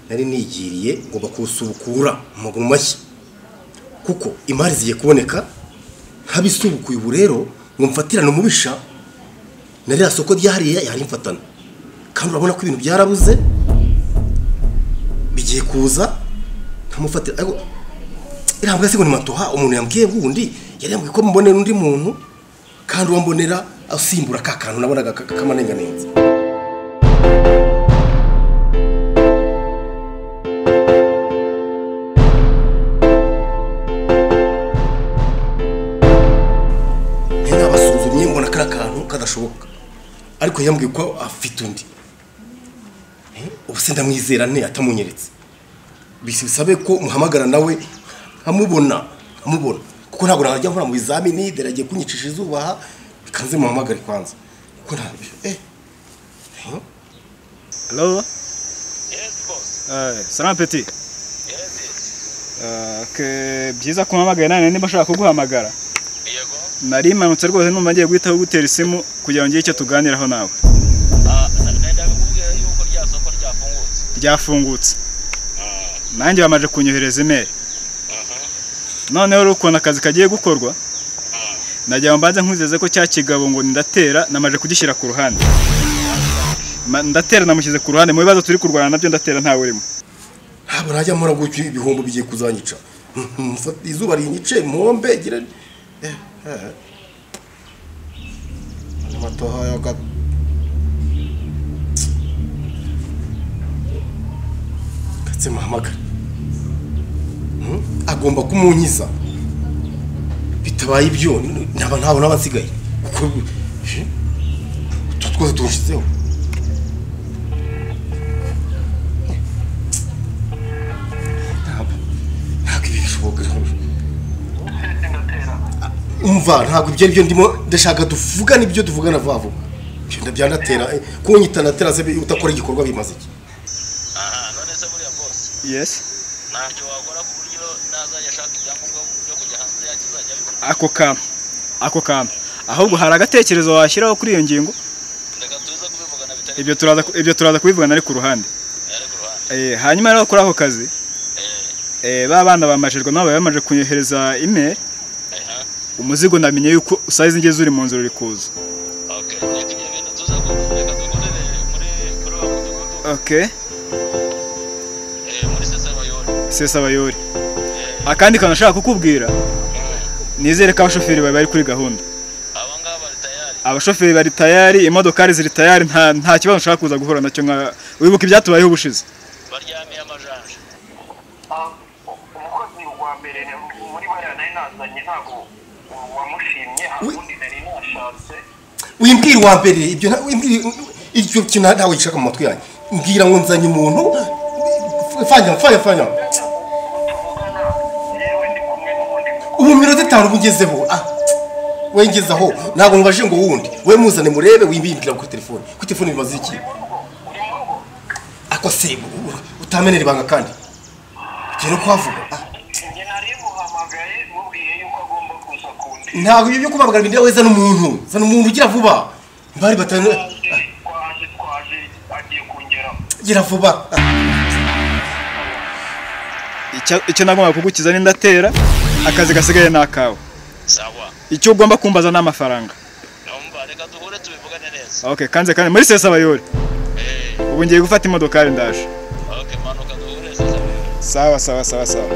nari nigiriye ngomba kuwusubukura mu mashyi kuko imari zigiye kuboneka habisubukuye ubu rero ngo mfatirane umubisha na ririya soko ryahariye yarimfatana kandi urabona ko ibintu byarabuze bigiye kuza ntamufatira ariko iriya mbwa se ngo ni matoha umuntu yambwiye wundi yari yambwiye ko mbonera undi muntu kandi uwo mbonera asimbura ka kantu nabonaga kamarenganenze nayo nabasuzumye mbona kariya kantu kadashoboka ariko yambwiye ko afite undi Eh, ubu se ndamwizera nte atamunyeretse bisabe ko muhamagara nawe nkamubona nkamubona kuko ntabwo najya nkora mu bizamini deragiye kunyicisha izuba aha bikanze muhamagare kwanza kuko ntabyo eh Hello? Yes, boss. Eh, salam peti. Yes, Eh, ke- byiza kumpamagara nane niba ushaka kuguhamagara. yes. Yego. Nari manutse rwose numva ngiye guhita gutera isimu kugira ngo ngire icyo tuganiraho nawe. Ah, ndaga kubwira yuko rya soko ryafungutse. Ryafungutse. Ah, Nanjye bamaje kunyohereza email. aha. Noneho rero ukuntu akazi kagiye gukorwa, Ah, nagira ngo mbanze nkwizeze ko cya kigabo ngo ndatera namaje kugishyira ku ruhande. Ma- Ndatera namushyize ku ruhande mu bibazo turi kurwana nabyo ndatera ntawe urimo. ntabwo najya nkora gutyo ibihombo bigiye kuzanyica Mfata izuba rinyice mpombe gire eh eh amatoha yaga katse muhamagare Hmm? agomba kumunyiza bitabaye ibyo ntaba ntabona abansigaye kuko eh, utu twose tuwushyizeho ntabwo ntabwo ibi bishoboka umva ntabwo ibyo aribyo ndimo ndashaka tuvugana ibyo tuvugana vuba vuba ibyo byanatera kuko nyitanatera se utakora igikorwa bimaze iki aha, none se buriya boss. Yes. Ntacyo wakora ku buryo nazajya ashaka ibyangombwa byo kujya hanze yakizajya abibona. Ako kantu. Ako kantu. Ahubwo hari agatekerezo washyiraho kuri iyo ngingo. Ndeka tuza kubivugana bitari. Ibyo turaza ku- ibyo turaza kubivugana ari ku ruhande. Yari ku Eh, ruhande. hanyuma rero kuri ako kazi, Eh, eh, ba bana bamajijwe nabo bari bamaje kunyohereza email, aha. umuzigo namenye yuko usayizi ngeze uri mu nzira uri kuza. Okay, reka ibyo bintu tuza ku- reka dukorere muri kuri wa mudugudu. Okay. Eh, muri Sesabayori. Sesa abayori. Akandi kantu nashaka kukubwira, nizere ko abashoferi bawe bari kuri gahunda. Aba ngaba bari tayari. Abashoferi bari tayari, imodokari ziri tayari, nta nta kibazo nshaka kuza guhura nacyo nka wibuka ibyatubayeho ubushize. Baryamiye amajanja. umukozi wa mbere muri bariya nari nazanye ntabwo wamushimye hari undi nari nashatse wimbwira uwa mbere ibyo nta- wimbwira iryo kintu ntawe gishaka mu matwi yanjye mbwira ngo nzanye umuntu fanya fanya fanya tuvugana yewe ndi kumwe n'ubundi mugore ubu minota itanu ugezeho ah we ngezeho ntabwo mubaje ngo wundi we muzane murebe wimbwira kuri telefone kuri telefone bimaze iki uri mu rugo ako se utamenera ibanga kandi tugiye no kuhavuga ah njye nari muhamagaye mubwiye yuko agomba kuza kundi ntabwo ibyo byo kubabwira bindeba weza n'umuntu zana umuntu ugira vuba bari batanu twaje twaje agiye kungeraho gira vuba Icyo icyo nagomba kugukiza ni ndatera, akazi gasigaye ni akawe. Sawa. Icyo ugomba kumbaza ni amafaranga. Numva reka duhure tubivugane neza. Okay, kanze kandi muri sesa abayori. Eh, Ubu ngiye gufata imodokari ndaje. okay, manuka duhure Sesabayori. Sawa sawa sawa sawa.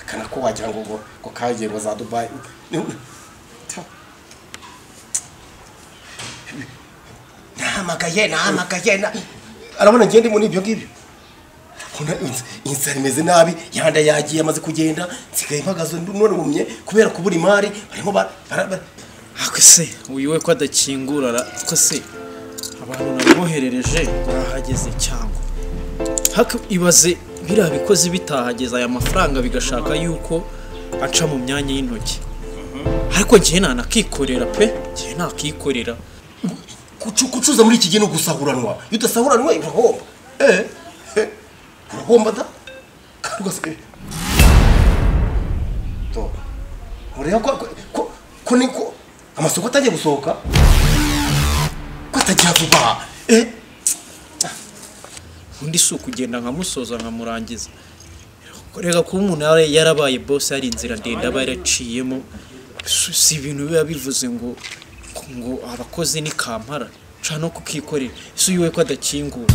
akana ko wagira ngo ngo ngo kagiye ngo za dubayi nahamagaye nahamagaye na- arabona ngende muri ibyo ngibyo Urabona inz- inzara imeze nabi yanda yagiye amaze kugenda nsigaye mpagaze nunamye kubera kubura imari barimo bara- bara- bara- ako se uyu we ko adakingura ra- ko se abantu namwoherereje barahageze cyangwa haka ibaze biriya bikozi bitahageze aya mafaranga bigashaka yuko aca mu myanya y'intoki ariko njyewe ntanakikorera pe njyewe ntakikorera Kucu- kucuza muri iki gihe ni ugusahuranwa iyo udasahuranwa urahomba eh eh, urahomba da rwose to ureba ko ko ko ni ko amasoko atajya gusohoka ko atajya vuba eh undi si ukugenda nkamusoza nkamurangiza reka kuba umuntu yara- yarabaye bose hari inzira ndende aba yaraciyemo si si ibintu biba bivuze ngo ngo abakozi ni kampara nca no kukikorera ese uyiwe ko adakingura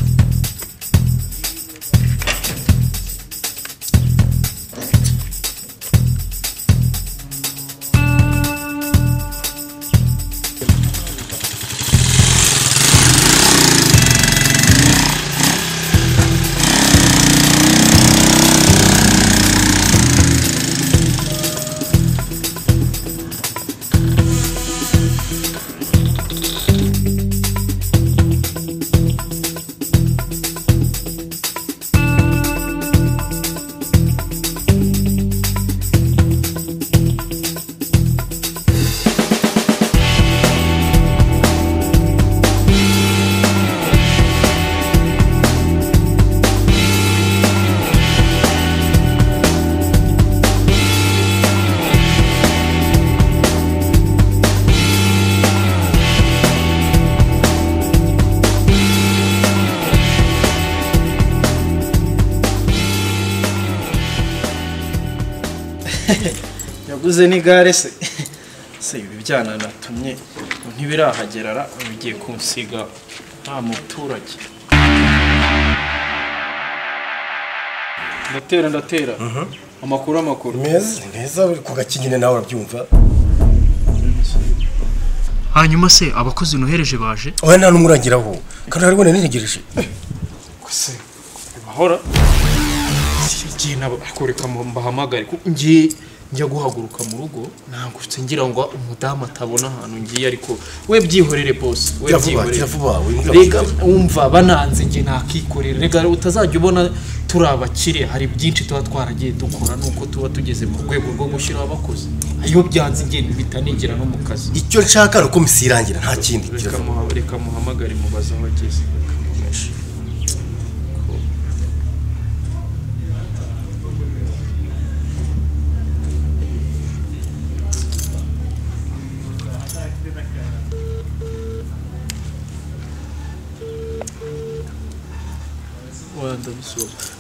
yaguze n'igare se se ibi byana natumye ntibirahagera ra bigiye kunsiga nta muturage ndatera ndatera amakuru amakuru meza meza uri kugakinyine nawe urabyumva hanyuma se abakozi nohereje baje oya nta n'umurangiraho kandi ari bone nitegereje se bahora igihe nabakoreka mbahamagare kuko ngiye njya guhaguruka mu rugo ntabwo ngira ngo umudamu atabona ahantu ngiye ariko we byihorere bose we Jya vuba byihorere jya vuba wimbwira rega ko- wumva bananze njye nakikorera rega utazajya ubona turi abakire hari byinshi tuba twaragiye dukora nuko tuba tugeze mu rwego rwo gushyiraho abakozi iyo byanze njye bitanigera no mu kazi icyo nshaka ni uko misi irangira nta kindi jya reka vuba. muha- reka muhamagare mubaze aho ageze reka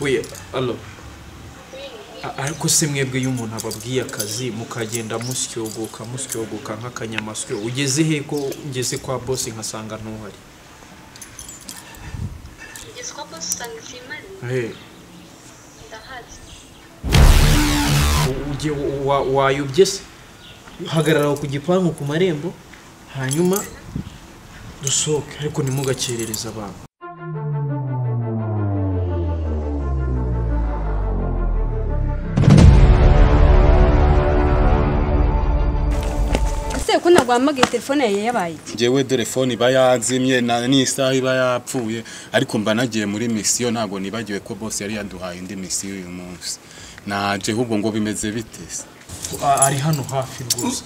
we alo A- ariko se mwebwe iyo umuntu ababwiye akazi mukagenda musyogoka musyogoka nk'akanyamasyo ugeze he ko ngeze kwa bosi nkasanga ntuhari Ugeze kwa bose usanga ibyimana hey. ndahazi ujye wa- wayobye se hagarara aho ku gipangu ku marembo hanyuma dusohoke ariko ntimugakerereze abantu ese ko nagwamagaye telefone yawe yabaye iki njyewe dore fone iba yazimye na- n'isaha iba yapfuye ariko mba nagiye muri misiyo ntabwo nibagiwe ko bose yari yaduhaye indi misiyo uyu munsi naje ahubwo ngo bimeze bite se A- ari hano hafi rwose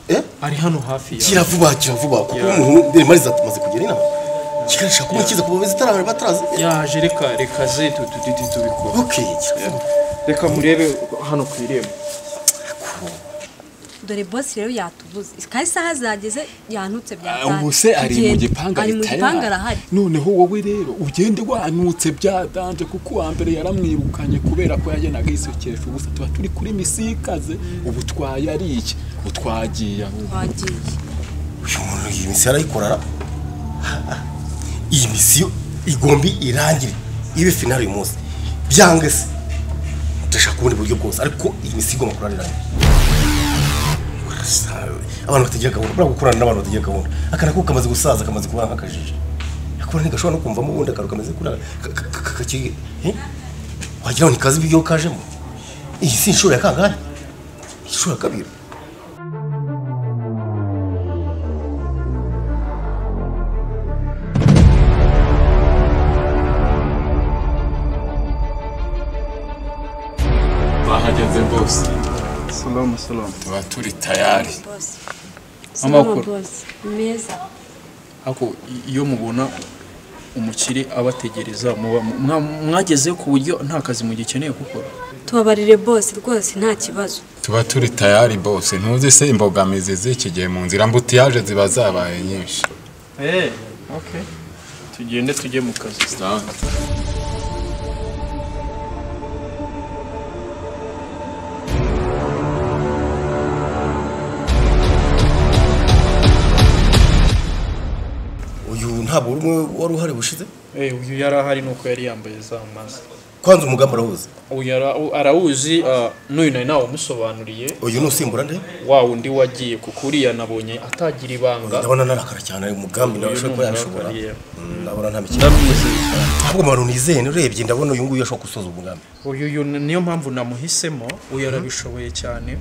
Eh? ari hano hafi yawe. jya vuba jya vuba kuko umuntu mbere mariza tumaze kugera inama kigali ishaka kumukiza ku bameze itarahari batarazi yaje reka reka ze tu- tu- tu- tu- tubikora ok jya vuba reka murebe hano ku irembo dore bosi rero yatubuze kandi isaha zageze yantutse bya Ah, tanu. ubu se ari mu Tugenda. gipanga ari mu gipanga arahari noneho wowe rero ugende wanutse byadanje kuko uwa mbere yaramwirukanye kubera ko yagendaga yisukesha ubusa tuba turi kuri misiyo ikaze ubu twayariye utwagiye ahubwo twagiye uyu muntu iyi misiyo arayikorara iyi misiyo igomba irangire ibe finale uyu munsi byanga se ndashaka ubundi buryo bwose ariko iyi misiyo igomba kurara irangire Barasa- abantu batagira gahunda buriya gukorana n'abantu batagira gahunda akana kuko kamaze gusaza kamaze kuba nk'akajiji akaba ntigashobora no kumvamo ubundi akantu kameze kuriya kakiri wagira ngo ntikazi ibyo kajemo iyi si inshuro ya kangahe inshuro ya kabiri bahageze bose salamu salamu tuba turi tayari bosi Amakuru. Salama, bosi meza ako iyo mubona umukire abategereza muba mwageze ku buryo nta kazi mugikeneye gukora tubabarire bose rwose nta kibazo tuba turi tayari bose ntuzi se imbogamizi z'iki gihe mu nzira mbutiyaje ziba zabaye nyinshi eee oke tugende tujye mu kazi uyu ntabwo uri umwe wari uhari bushize eee uyu yari ahari ni uko yari yambaye za mazi kwanza umugambi arawuzi uyu ara- u- arawuzi ah, n'uyu nari nawamusobanuriye uyu ni usimbura nde wa wundi wagiye kuko uriya nabonye atagira ibanga ndabona narakara cyane uyu mugambi nawe Uyu ashobora ni kuba umugambi, yabishobora yeah. Mm, ndabona nta mikino ndamuzi ahubwo mpano nizeye urebye ndabona uyu nguyu ashobora gusoza umugambi uyu uyu niyo mpamvu namuhisemo uyu arabishoboye cyane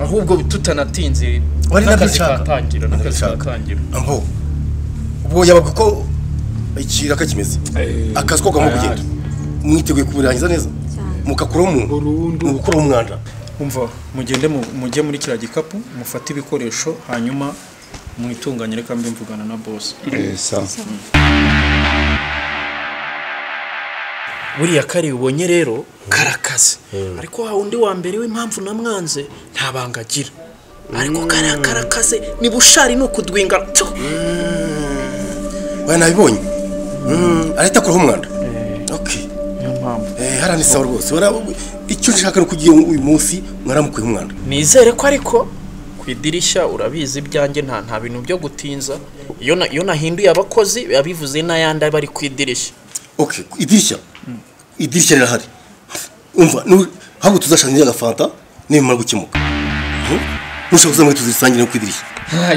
ahubwo tutanatinze Wari n'akazi nabishaka. katangira n'akazi Nabishaka. katangira ambo ubwo yabaga uko ikiraka kimeze akazi ko kagomba kugenda mwiteguye kubirangiza neza mukakuraho umuntu burundu ni ugukuraho umwanda umva mugende mu- mujye muri kiriya gikapu mufate ibikoresho hanyuma mwitunganye reka mbe mvugana na bosi buriya kari ubonye rero karakaze ariko wa undi wa mbere w'impamvu namwanze nta banga agira ariko kariya karakaze ni bushari ni ukudwinga tu! we nabibonye Mm, arahita akuraho umwanda okay niyo mpamvu Eh, hariya ni sawa rwose Ura- icyo nshaka ni ukugira ngo uyu munsi mwaramukuye umwanda nizere ko ariko ku idirishya urabizi ibyanjye nta nta bintu byo gutinza iyo na- iyo nahinduye abakozi biba bivuze n'ayandi aba ari ku idirishya okay idirishya idirishya rirahari umva nu- ahubwo tuzashakira agafanta nibimara gukemuka Mhm. nushaka kuzamwe tuzisangire no ku idirishya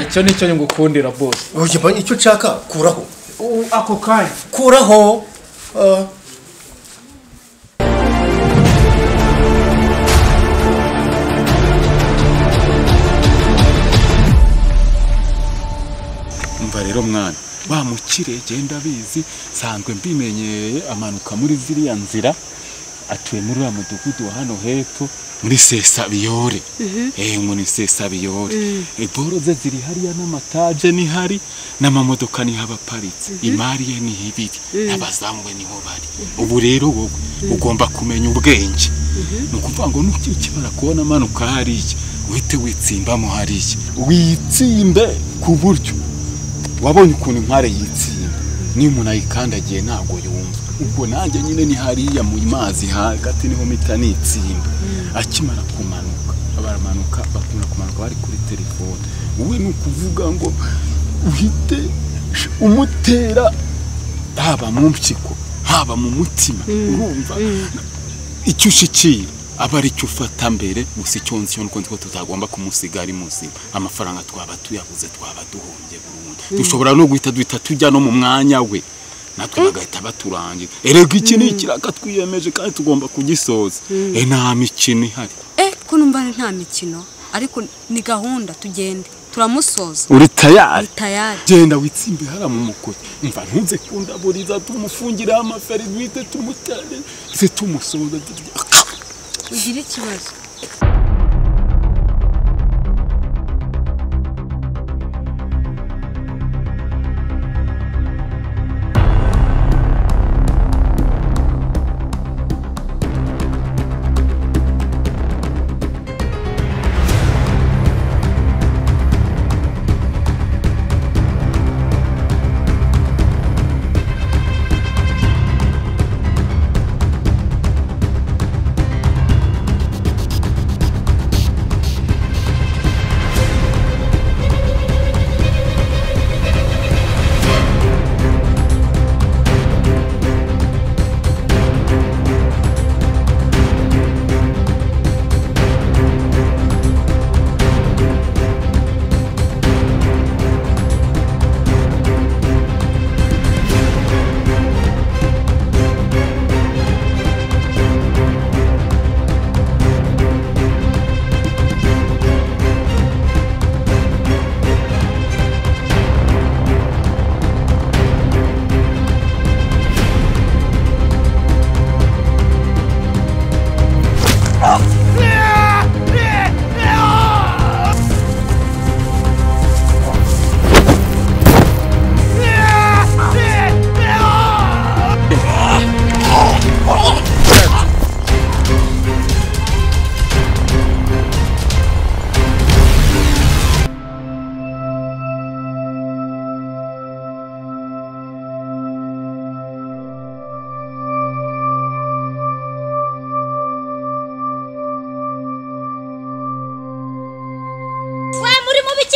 icyo ni cyo ngukundira bose Oya, mba- icyo nshaka kuraho ako kanya kuraho Ah. mva rero mwana wa mukire genda abizi sanzwe mbimenyereye amanuka muri ziriya nzira atuye muri uriya mudugudu wa hano hepfo muri sesabiyore eh ngo ni sesabiyore iboro ze ziri hariya n'amataje ni hari n'amamodoka niho aba aparitse imari ye ni ibiri n'abazamu be niho bari ubu rero wowe ugomba kumenya ubwenge ni ukuvuga ngo nukikimara kubona amanuka hariya uhite witsimbamo hariya witsimbe ku buryo wabonye ukuntu impare yitsinda niyo umuntu ayikandagiye ntabwo yumva ubwo nanjye nyine ni hariya mu mazi hagati niho mita nitsinda akimara kumanuka baramanuka bakimara kumanuka bari kuri telefone wowe ni ukuvuga ngo uhite umutera haba mu mpyiko haba mu mutima urumva icyo ushikiye aba ari cyo ufata mbere gusa icyo nzi cyo nuko nzi ko tutagomba kumusiga ari muzima amafaranga twaba tuyabuze twaba duhombye burundu dushobora no guhita duhita tujya no mu mwanya we natwe bagahita baturangira erega iki ni ikiraka twiyemeje kandi tugomba kugisoza e nta mikino ihari eh ko numva nta mikino ariko ni gahunda tugende turamusoza uri tayari tayari genda witsimbe hara mu mukoti mva ntuze kundaburiza tumufungire amaferivite tumutare se tumusoza ugira ikibazo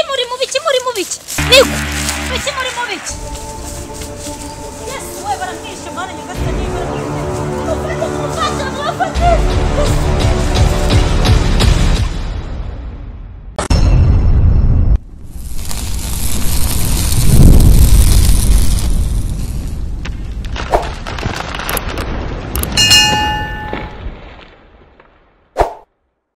biki niko biki murimo biki yesu we baramwishe mwana nyagasani